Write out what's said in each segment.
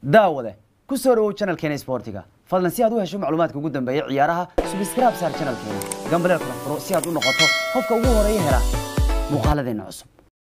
daawade ku soo dhawow channelkeena sportiga fadlan si aad u hesho macluumaadka ugu dambeeya ciyaaraha subscribe saar channelkeena gambaleel kala furo si aad u noqoto qofka ugu horeeya hela muuqaaladeena cusub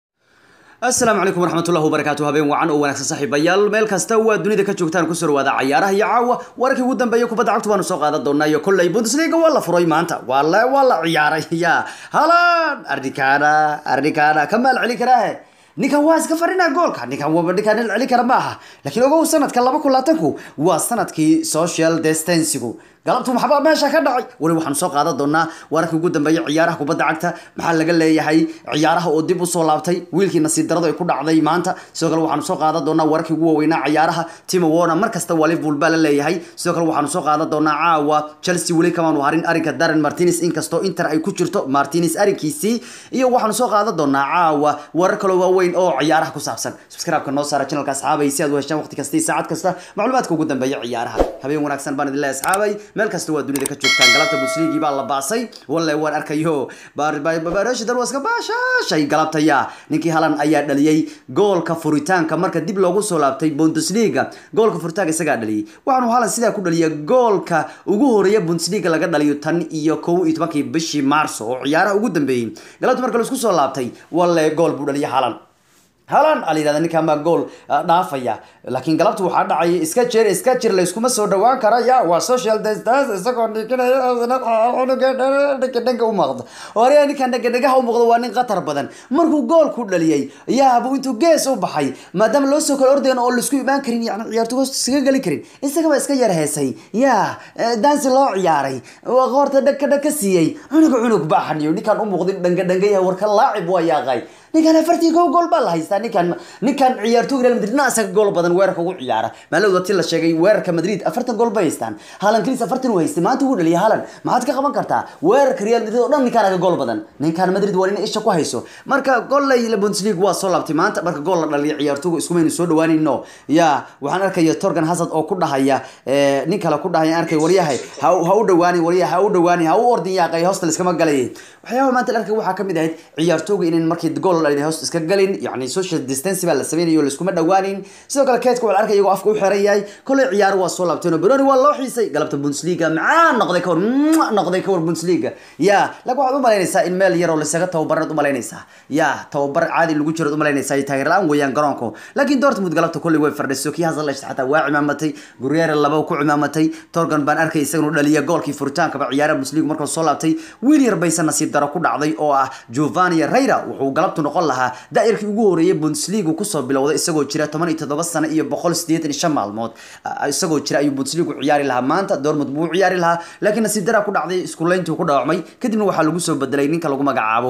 asalaamu calaykum waraxmatullahi wabarakaatu habeen wacan oo wanaagsan saaxiibayaal meel kasta waa dunida ka joogtaan kusoo dhawaada cayaaraha iyo caawa wararkii ugu dambeeya kubadda cagtu baanu soo qaadan doonaa iyo kolley bundesliga waa la furay maanta waa la waa la ciyaaray ya halan ardikana ardikana ka maal celi karaahe ninkan waa iska farinaa goolka ninkan waa ninkan il celi kara ma aha laakiin ogow sanadka laba kun labaatanku waa sanadkii social distancegu galabtu maxbaa meesha ka dhacay weli waxaanu soo qaadan doonaa wararkii ugu dambeeya ciyaaraha kubadda cagta maxaa laga leeyahay ciyaaraha oo dib usoo laabtay wiilkii nasiib daradu ay ku dhacday maanta sidoo kale waxaanu soo qaadan doonaa wararkii ugu waaweynaa ciyaaraha timo warner mar kasta waa liverpool baa la leeyahay sidoo kale waxaanu soo qaadan doonaa caawa chelsea weli kamaanu harin arrinka darren martinez inkastoo inter ay ku jirto martinez arrinkiisii iyo waxaanu soo qaadan doonaa caawa warar kaloo waaweyn oo ciyaaraha ku saabsan subscribe-ka noo saara channelka asxaabay si aad u heshaan waqti kasta iyo saacad kasta macluumaadka ugu dambeeya ciyaaraha habeen wanaagsan baan idin leeyahay asxaabay meel kasta waa dunida ka joogtaan galabta busliigii baa la baasay walle waan arkayo barashidar waa iska baashaashay galabtaya ninkii halan ayaa dhaliyey goolka furitaanka marka dib loogu soo laabtay bundesliga goolka furitaanka isagaa dhaliyey waxaanu halan sidaa ku dhaliya goolka ugu horeeya bundesliga laga dhaliyo tan iyo kow iyo tobankii bishii maarso oo ciyaaraha ugu dambeeyey galabta marka laisku soo laabtay walle gool buu dhaliya halan halan ala yihahda ninkan baa gool dhaafaya laakiin galabta waxaa dhacay iska jir iska jir layskuma soo dhawaan kara ya waa social distance isagoo dhikinaya cunuga dhanka u muuqda hore ninkan dhanka dhagaha u muuqda waa nin khatar badan markuu gool ku dhaliyey yaabuu intuu gees u baxay maadaama loo soo kala ordayn oo laisku imaan karin yani ciyaartu hoos iskaga geli karin isagaba iska yar heesay ya dansi loo ciyaaray qoorta dhagka dhag ka siiyey cunuga cunug baaxaniyo ninkan u muuqda dhanka dhangaya warka laacib waa yaaqay ninkan afartii kow gool baa la haystaa ninkan ninkan ciyaartooy real madrid na isaga gool badan weerarka ugu ciyaara maalowda ti la sheegay weerarka madrid afartan gool bay haystaan haalan keliis afartan uu haystay maanta wuu dhaliyay haalan maxaad ka qaban kartaa weerarka real madrid oo dhan ninkaan aga gool badan ninkan madrid waa nin isha ku hayso marka golley bundesliga waa soo laabtay maanta marka gool la dhaliya ciyaartooyga iskumaynu soo dhawaanayno ya waxaan arkaya torgan hasad oo ku dhahaya nin kale ku dhahaya arkay waryahay ha u dhawaani waryahay ha u dhawaani ha u ordin yaaqay hoosta liskama galay waxyaabaha maanta la arkay waxaa kamid ahayd ciyaartooyga inay markii gool hoos iska galin yani social distance baa la sameynayo laiskuma dhawaanin sidoo kale keedka waa la arkay iyagoo afka u xiran yahay kolley ciyaaro waa soo laabteen oo beroni waa loo xiisay galabta bundesliga macaan noqday kawar noqday kawar bundesliga ya laakiin waxaad umalaynaysaa in meel yaroo laisaga tababarad umalaynaysaa ya tababar caadi lagu jiro umalaynaysaa iyo taageer la-aan weeyaan garoonku laakiin dortmund galabta kolley way fardhiso kii hasallesh xataa waa cimaamatay guryeere laba ku cimaamatay torgan baan arkay isaganu dhaliya goolkii furitaankaba ciyaaraha bundesliga markuu soo laabtay wiil yar baysa nasiib daro ku dhacday oo ah giovanni reyra wuxuu galabtu noqon lahaa daa'irkii ugu horeeyay bundesliga kusoo bilowday isagoo jira toban iyo toddoba sano iyo boqol sideetan iyo shan maalmood isagoo jira ayuu bundesliga ciyaari lahaa maanta dortmund buu ciyaari lahaa laakiin nasiib daraa ku dhacday iskuleyntii ku dhaawacmay kadibna waxaa lagu soo bedelay ninka lagu magacaabo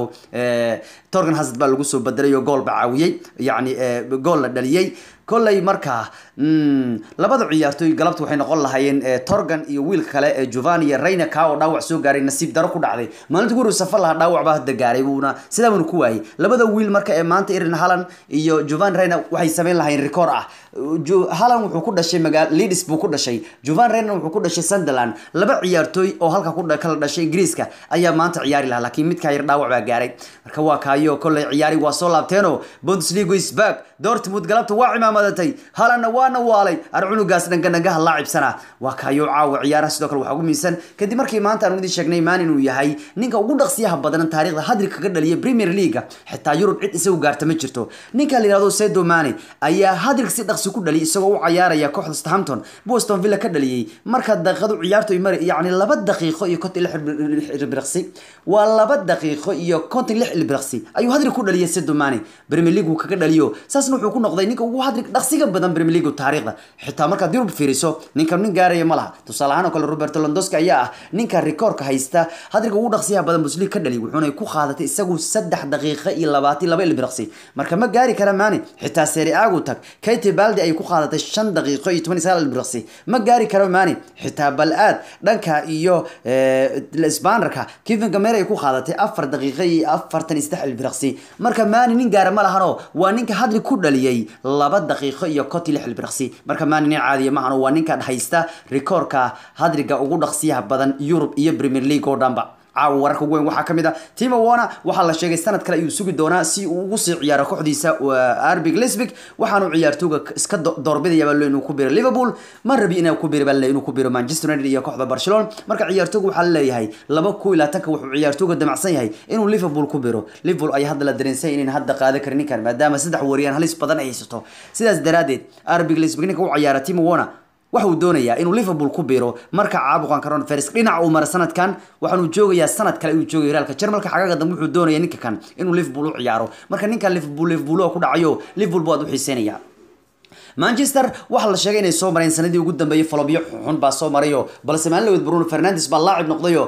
torgan hazard baa lagu soo bedelay oo gool ba caawiyey yacni gool la dhaliyey kolley markaa labada ciyaartooy galabta waxay noqon lahaayeen torgan iyo wiilka kale ee giovanni iyo reyna ka oo dhaawac soo gaaray nasiib daro ku dhacday maalinta guriga safar lahaa dhaawac baa hadda gaaray buuna sidaa buuna ku waayay labada wiil marka ee maanta irin halan iyo giovanni reyna waxay sameyn lahaayeen record ah halan wuxuu ku dhashay magaa leeds buu ku dhashay giovanni reyna wuxuu ku dhashay sunderland laba ciyaartooy oo halka ku kala dhashay ingiriiska ayaa maanta ciyaari lahaa laakiin midkaa yar dhaawac baa gaaray marka waa kaayo kolley ciyaari waa soo laabteenoo bundesliga is back dortmund galabta waa cimaamadatay halanna waana waalay ar cunugaas dhangadhangaha laacibsana waa kaayo caawa ciyaaraha sidoo kale waxaa ugu miisan kadib markii maanta aan idin sheegnay maan inuu yahay ninka ugu dhaqsiyaha badan taariikhda hadri kaga dhaliya premier leaga xitaa yurub cid isagu gaarta ma jirto ninka la yihahdo sedo mane ayaa hadrig si dhaqsi ku dhaliy isagoo u cayaaraya kooxda stahampton boston villa ka dhaliyey marka daqiiqadu ciyaartu ay mari yacni laba daqiiqo iyo konton lix ilbiraqsi waa laba daqiiqo iyo konton lix ilbiraqsi ayuu hadrig ku dhaliyay sedo mane premier league uu kaga dhaliyo saasna wuxuu ku noqday ninka ugu hadrig dhaqsiga badan premier league taariikhda xitaa markaad yurub fiiriso ninkan nin gaaraya ma laha tusaale ahaan oo kale roberto londoski ayaa ah ninka rikoorka haysta hadriga ugu dhaqsiyaha badan buslig ka dhali wuxuuna ku qaadatay isagu saddex daqiiqo iyo labaatan laba ilbiraqsi marka ma gaari kara maani xitaa seeri aagu tag kayti baldi ay ku qaadatay shan daqiiqo iyo toban iyo sagaal ilbiraqsi ma gaari karo maani xitaa bal aad dhanka iyo sbanerka kevin gamer ay ku qaadatay afar daqiiqo iyo afartan iyo saddex ilbiraqsi marka maani nin gaara ma lahano waa ninka hadri ku dhaliyey laba daqiiqo iyo konti lix ilbiraqsi marka maani nin caadiya maahan waa ninka haysta rikoorka hadriga ugu dhaqsiyaha badan yurub iyo premier league oo dhanba caawa wararka ugu weyn waxaa kamid ah timo warner waxaa la sheegay sanad kale ayuu sugi doonaa si uu ugu sii ciyaaro kooxdiisa arbig lisbig waxaanu ciyaartooga iska doorbidaya baa inuu ku biro liverpool ma rabi inuu ku biro baa inuu ku biro manchester united iyo kooxda barcelona marka ciyaartooga waxaa laleeyahay laba ku ilaa tanka wuxuu ciyaartooga damacsan yahay inuu liverpool ku biro liverpool ayaa hadda la dareensay inayn hadda qaadan karin ninkan maadaama saddex wariyaan halis badan ay haysato sidaas daraadeed arbig lisbig ninka u ciyaara timo warner waxa uu doonayaa inuu liverpool ku biro marka caabuqan coronavirus dhinac uu mara sanadkan waxaanu joogayaa sanad kale inuu joogayo reaalka jarmalka xagaga dambe wuxuu doonaya ninka kan inuu liverpool u ciyaaro marka ninkan liverpool liverpool oo ku dhacayo liverpool baad u xiiseynaya manchester waxaa la sheegay inay soo mareen sanadii ugu dambeeyay falobyo xun baa soo marayo balse maalin lawed bruno fernandes baa laacib noqdayo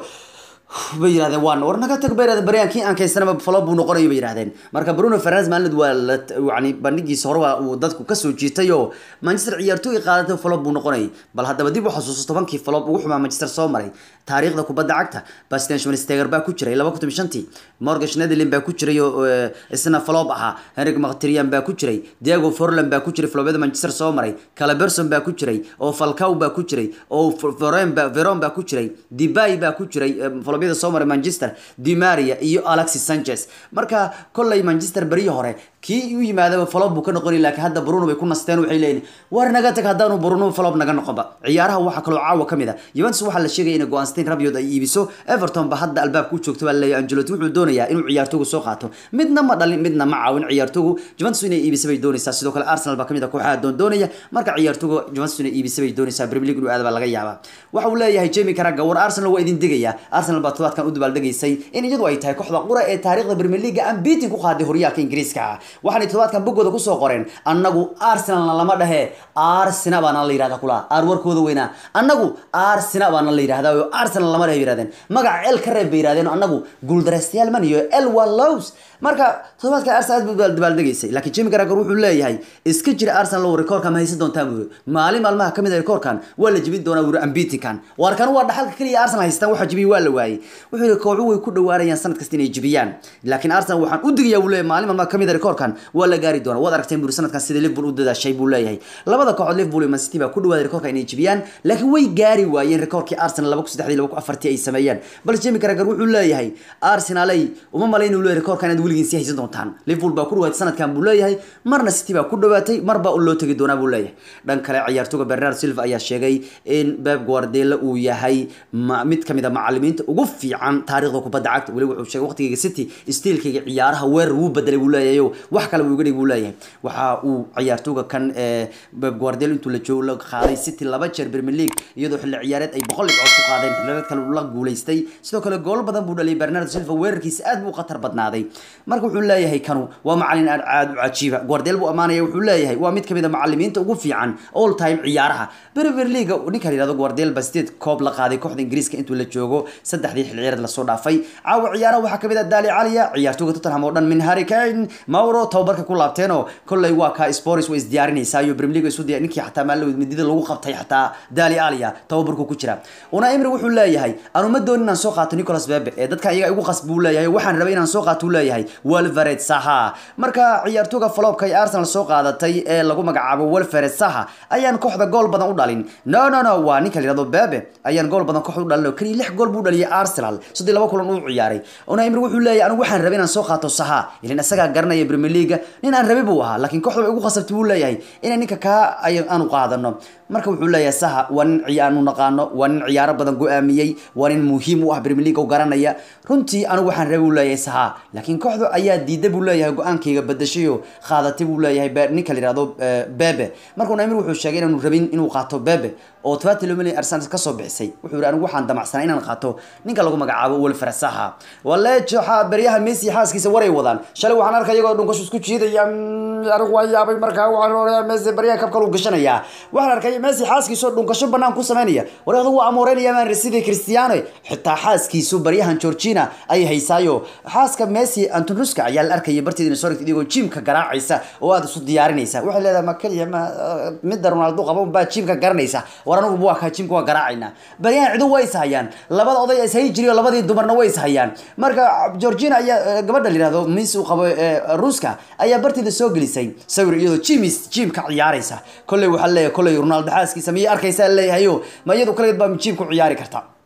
bay yirahdeen waan war naga tag bay yirahdeen baryaankii aan kaysanaba falo buu noqonayo bay yirahdeen marka Bruno Fernandes maalin waa la yani bandhigiisa hore waa uu dadku ka soo jiitay oo Manchester ciyaartooy qaadatay falo buu noqonay bal haddaba dib u xasuusto tobankii falo ugu xumaa Manchester soo maray taariikhda kubadda cagta Bastian Schweinsteiger baa ku jiray 2015 Morgan Schneiderlin baa ku jiray oo isna flop ahaa Henrik Mkhitaryan baa ku jiray Diego Forlan baa ku jiray flopyada Manchester soo maray Calaberson baa ku jiray oo Falcao baa ku jiray oo Veron baa Veron baa ku jiray Depay baa ku jiray flopyada soo maray Manchester Di Maria iyo Alexis Sanchez marka kollay Manchester bari hore kii u yimaadaba flop buu ka noqonay laakiin hadda Bruno bay ku nasteen waxay leeyihiin war naga tag haddaanu Bruno flop naga noqonba ciyaaraha waxa kaloo caawa kamid ah Juventus waxa la sheegay in Goanstein Rabiot ay iibiso Everton ba hadda albaabka u joogto baa leeyahay Ancelotti wuxuu doonayaa inuu ciyaartooygu soo qaato midna ma dhalin midna ma caawin ciyaartooygu Juventus inay iibiso bay doonaysaa sidoo kale Arsenal baa kamid ah kooxaha doon doonaya marka ciyaartooygu Juventus inay iibiso bay doonaysaa Premier League inuu aad baa laga yaabaa waxa uu leeyahay Jamie Carragher war Arsenal waa idin digaya Arsenal baa todobaadkan u dabaaldegaysay in iyadu ay tahay kooxda qura ee taariikhda Premier League aan beating ku qaaday horyaalka Ingiriiska waxaanay todobaadkan bogooda ku soo qoreen annagu Arsenal lama dhahe Arsenal baana la yiraahdaa kula ar warkooda weynaa annagu Arsenal baana la yiraahdaa oo Arsenal lama dhahe yiraahdeen magaca El ka reeb yiraahdeen annagu guuldareystayaal man iyo El Wallows marka todobaadkan Arsenal aad buu dabaaldegaysay laakiin Jamie Carragher wuxuu leeyahay iska jira Arsenal loo rekoorka ma haysan doontaa buu maalin maalmaha kamid ah rekoorkan waa la jibin doonaa wuu unbeaten warkan waa dhaxalka kaliya Arsenal haystaan waxa jibiyay waa la waayay wuxuu yiri kooxu way ku dhawaanayaan sanad kasta inay jibiyaan laakiin Arsenal waxaan u digayaa wuu leeyahay maalin maalmaha kamid ah rekoorkan waa la gaari doonaa waad aragteen buu sanadkan sida Liverpool u dadaashay buu leeyahay labada kooxood Liverpool iyo Man City baa ku dhawaaday rekoorka inay jibiyaan laakiin way gaari waayeen rekoorkii Arsenal 2003 ay sameeyeen balse Jamie Carragher wuxuu leeyahay Arsenal ay uma malaynayo leeyahay rekoorkan aad weligiin si haysan doontaan Liverpool baa ku dhawaatay sanadkan buu leeyahay marna City baa ku dhawaatay marba uu loo tagi doonaa buu leeyahay dhan kale ciyaartooyga Bernardo Silva ayaa sheegay in Pep Guardiola uu yahay mid kamid ah macallimiinta ugu fiican taariikhda kubadda cagta wali wuxuu sheegay waqtigiga City steelkiga ciyaaraha weer uu bedelay buu leeyahay wax kale uu uga dhigay buu leeyahay waxa uu ciyaartooyga kan ee Pep Guardiola intuu la joogo la qaaday City laba jeer Premier League iyadoo xilli ciyaareed ay boqol dhibcood ku qaadeen xilliyeed kale la guuleystay sidoo kale gool badan buu dhaliyay Bernardo Silva weerarkiisa aad buu khatar badnaaday marka wuxuu leeyahay kanu waa macallin aad u cajiiba Guardiola buu amaanaya wuxuu leeyahay waa mid kamid ah macallimiinta ugu fiican all time ciyaaraha Premier League ninka la yiraahdo Guardiola ba sideed koob la qaaday kooxda Ingiriiska intuu la joogo saddexdii xilli ciyaareed la soo dhaafay caawa ciyaaraha waxaa kamid ah Dali Aliya ciyaartooyga Tottenham oo dhan min Harry Kane Mauro tababarka ku laabteen oo kolley waa ka Spurs way isdiyaarinaysaa iyo Premier League isu diyaar ninkii xataa maalin midida lagu qabtay xataa Dali Aliya tababarku ku jira una Emery wuxuu leeyahay anu ma doonin inaan soo qaato Nicolas Pepe ee dadka iyaga igu qasb buu leeyahay waxaan rabay inaan soo qaato uu leeyahay Wilfried Zaha marka ciyaartooyga flopka ay Arsenal soo qaadatay ee lagu magacaabo Wilfried Zaha ayaan kooxda gool badan u dhalin no no no waa ninka la yiraahdo Pepe ayaan gool badan kooxda u dhalin kaliya lix gool buu dhaliyay Arsenal sidii laba kulan uu ciyaaray una Emery wuxuu leeyahay anu waxaan rabay inaan soo qaato Zaha ilaa isaga garanaya Premier League nin aan rabay buu ahaa laakiin kooxda ugu qasabtay buu leeyahay inay ninka ka aanu qaadano marka wuxuu leeyahay Zaha waa nin ciyaanu naqaano waa nin ciyaaro badan go'aamiyay waa nin muhiim u ah Premier League oo garanaya runtii anigu waxaan rabay uu leeyahay Zaha laakiin kooxdu ayaa diiday buu leeyahay go'aankayga badashay oo qaadatay buu leeyahay ninka la yiraahdo Bebe markuu Neymar wuxuu sheegay inaanu rabin inuu qaato Bebe oo 20 milyan Arsenal ka soo bixisay wuxuu yiri anigu waxaan damacsanay inaan qaato ninka lagu magacaabo Wilfried Zaha waleejo ha bariyaha Messi xaaskiisa waray wadaan shalay waxaan arkay iyagoo dhunkash isku jiidaya anigu waan yaabay markaa waxaan oranaya Messi bariyaha kabka uu gashanaya waxaan arkay Messi xaaskiisa dhunkasho banaan ku sameynaya wareegdu waa amooreenaya maan sidii Cristiano xitaa xaaskiisu bariyahan Georgina ay haysaayo xaaska Messi Anton Ruska ayaa la arkayay barteedina soo rigtay idigoo jimka garaacaysa oo aad isu diyaarinaysa waxay leedahay ma kaliya ma mid Ronaldo qabo baa jimka garanaysa war anigu waa ka jimka waa garaacayna bariyahan cidu way ishayaan labada oday is hay jiriyo labadii dumarna way ishayaan marka Georgina ayaa gabadha la yiraahdo Messi uu qabo Ruska ayaa barteeda soo gelisay sawir iyadoo jimis jimka ciyaaraysa kolley waxa leeyahay kolley Ronaldo xaaskiisa miyay arkaysaa leeyahayo ma iyadu kaleed baa jimka ciyaari kartaa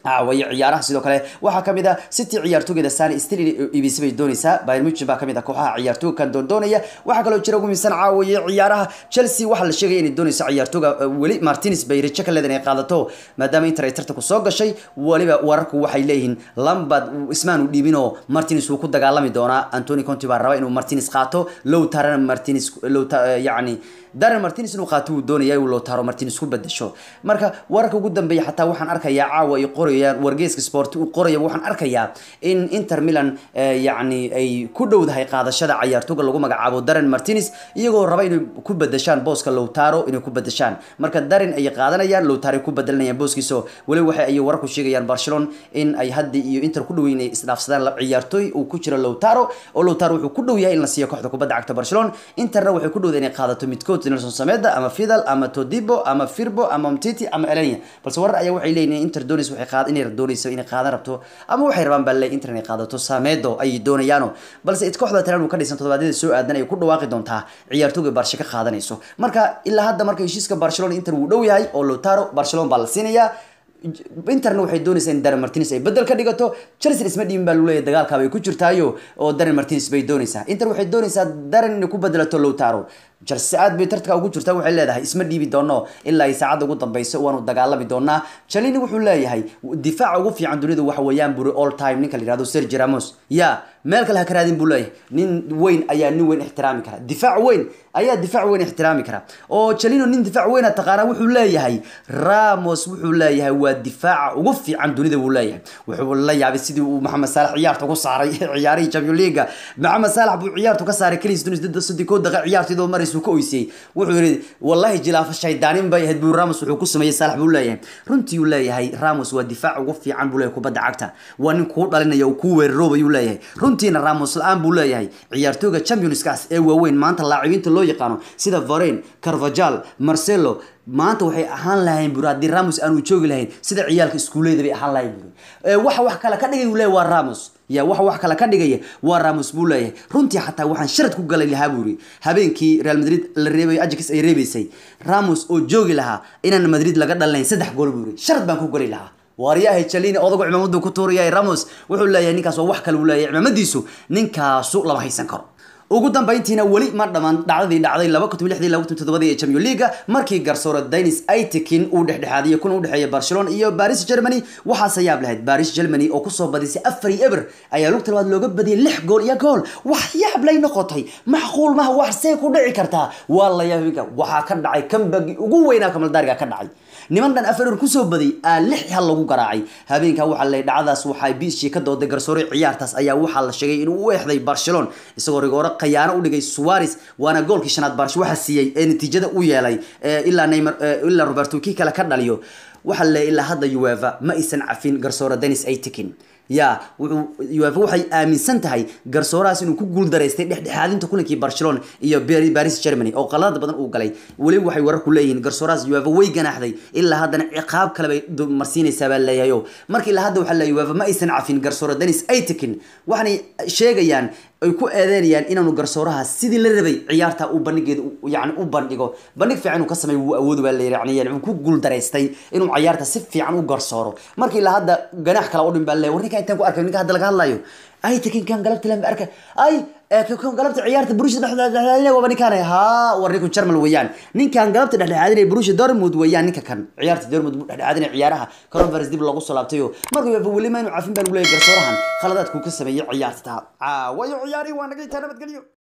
caawayo ciyaaraha sidoo kale waxaa kamid ah city ciyaartoogeeda sani stil ibc bay doonaysaa bayern munchen baa kamid ah kooxaha ciyaartooga kan doondoonaya waxaa kaloo jira ugu miisan caawaye ciyaaraha chelsea waxaa la sheegaya inay doonayso ciyaartooga weli martins bay rajo ka leedahay inay qaadato maadaama inter ay tartanku soo gashay waliba wararku waxay leeyihiin lambad ismaan u dhiibinoo martins wuu ku dagaalami doonaa antony conti baa raba inuu martins qaato low tarana martins low yacni darren martins inuu qaato wuu doonaya uu lowtaro martins ku bedesho marka wararka ugu dambeeya xataa waxaan arkayaa caawa ay qorayaan wargeyska sport uu qoraya waxaan arkayaa in inter milan yacni ay ku dhowdahay qaadashada ciyaartooga lagu magacaabo darren martins iyagoo raba inay ku bedeshaan booska lowtaro inay ku bedeshaan marka darren ay qaadanayaan lowtaro ay ku bedelanayaan booskiiso weli waxay ay wararku sheegayaan barcelona in ay hadda iyo inter ku dhow inay isdhaafsadaan ciyaartooy uu ku jiro lowtaro oo lowtaro wuxuu ku dhow yahay in la siiyo kooxda kubadda cagta barcelona interna waxay ku dhowda inay qaadato midkood nelson sameda ama fidal ama todibo ama firbo ama mtiti ama elenia balse warar ayaa waxay leeyihin inter doonayso waxay qaad inay doonayso inay qaadan rabto ama waxay rabaan baa leeyahay inter inay qaadato samedo ayay doonayaano balse it kooxda talan uu ka dhisan toddobaadyada soo aadan ay ku dhawaaqi doontaa ciyaartooga barsha ka qaadanayso marka ilaa hadda marka heshiiska barcelona inter wuu dhow yahay oo lotaro barcelona baa la siinayaa interna waxay doonaysaa in darren martins ay bedel ka dhigato chelsea isma dhiibin baa luleeyahay dagaalkaabay ku jirtaayo oo darren martins bay doonaysaa inter waxay doonaysaa darren inay ku bedelato lowtaro chelsea aad bay tartanka ugu jirtaa waxay leedahay isma dhiibi doono ilaa ay saacadda ugu dambeyso waanu dagaalami doonaa chalini wuxuu leeyahay difaaca ugu fiican dunida waxa weeyaan buri all time ninka la yihahdo sergi ramos ya meel kale ha ka raadin buu leeyahay nin weyn ayaa nin weyn ixtiraami kara difaac weyn ayaa difaac weyn ixtiraami kara oo chalino nin difaac weyna taqaanaa wuxuu leeyahay ramos wuxuu leeyahay waa difaaca ugu fiican dunida buu leeyahay wuxuu la yaabay sidii uu maxamed saalax ciyaarta ku saaray ciyaarihii champion leaga maxamed saalax buu ciyaartu ka saaray keliis dunis saddex koo daqiiq ciyaartidoo maraysu ka oysiyey wuxuu yidhi wallahi jilaafa shaydaanin bay ahayd buu ramos wuxuu ku sameeyey saalax buu leeyahay runtii uu leeyahay ramos waa difaac ugu fiican buu leeyahay kubadda cagta waa nin kuu dhalinaya uu kuu weeraroobayuu leeyahay runtiina ramos la-aan buu leeyahay ciyaartooga championskaas ee waaweyn maanta laacibiinta loo yaqaano sida varen carvajal marcelo maanta waxay ahaan lahayn buri haddii ramos aanu joogi lahayn sida ciyaalka iskuuleyda bay ahaan lahayn buri waxa wax kale ka dhigay uu leeyahay waa ramos ya waxa wax kale ka dhigaya waa ramos buu leeyahay runtii xataa waxaan sharad ku galay lahaa buuri habeenkii real madrid la reebay ajax ay reebaysay ramos oo joogi lahaa inaan madrid laga dhalinayn saddex gool buuri sharad baan ku gali lahaa waaryahay jalini odagu cimaamadu ku tuurayay ramos wuxuu leeyahay ninkaas waa wax kale uu leeyahay cimaamadiisu ninkaasu lama haysan karo ugu dambeyntiina weli ma dhamaan dhacdadii dhacday laba kun lixdii laba kun toddobadii ee champion leaga markii garsoore denis aitekin uu dhexdhexaadiyay kuna udhexeeya barcelona iyo paris germany waxaase yaab lahayd paris germany oo kusoo badisay afar iyo eber ayaa lugta labaad looga badiyay lix gool iyo gool wax yaab lay noqotay macquul maha wax see ku dhici kartaa waa la yaabinka waxaa ka dhacay kambagi ugu weynaa kamaldaariga ka dhacay niman dhan afar eber kusoo baday aa lix hal lagu garaacay habeenkaa waxaa la dhacdaas waxay biishi ka dooday garsoore ciyaartaas ayaa waxaa la sheegay inuu u eexday barcelona isagoo rigooro khayaano u dhigay suarez waana goolkii shanaad barsh waxa siiyey ee natiijada u yeelay ilaa neymar ilaa roberto kii kale ka dhaliyo waxaa le ilaa hadda ueva ma aysan cafin garsoore denis aitikin ya wuxuu uefa waxay aaminsan tahay garsoorahaas inuu ku guuldaraystay dhexdhexaadinta kulankii barcelona iyo paris germany oo qalada badan uu galay weliba waxay wararku leeyihiin garsoorahaas uefa way ganaaxday ilaa haddana ciqaab kale bay marsiinaysaa baa leeyahayo marka ilaa hadda waxaa leeyahy uefa ma aysan cafin garsoore denis aitikin waxaanay sheegayaan ay ku eedeynayaan inaanu garsooraha sidii la rabay ciyaarta uu bandhigeeda yani u bandhigo bandhig fiican inuu ka sameeyo wuu awoodu baa la yidhi yani wuxuu ku guuldaraystay inuu ciyaarta si fiican u garsooro marka ilaa hadda ganaax kale u dhin baa leeyahy war ninka intaan ku arkay ninka hadda laga hadlayo ay takin kan galabta lama arka ay kan galabta ciyaarta Borussia dhexdhexaadinaya waa ninkan ha war ninku German weeyaan ninkan galabta dhexdhexaadinaya Borussia Dortmund weeyaan ninka kan ciyaarta Dortmund dhexdhexaadinaya ciyaaraha conference dib lagu soo laabtayo markuu weli ma inuu cafin baa lagu leeyahay garsoorahan khaladaadku ka sameeyay ciyaarta aa wayo ciyaari waa naga inta nabadgelyo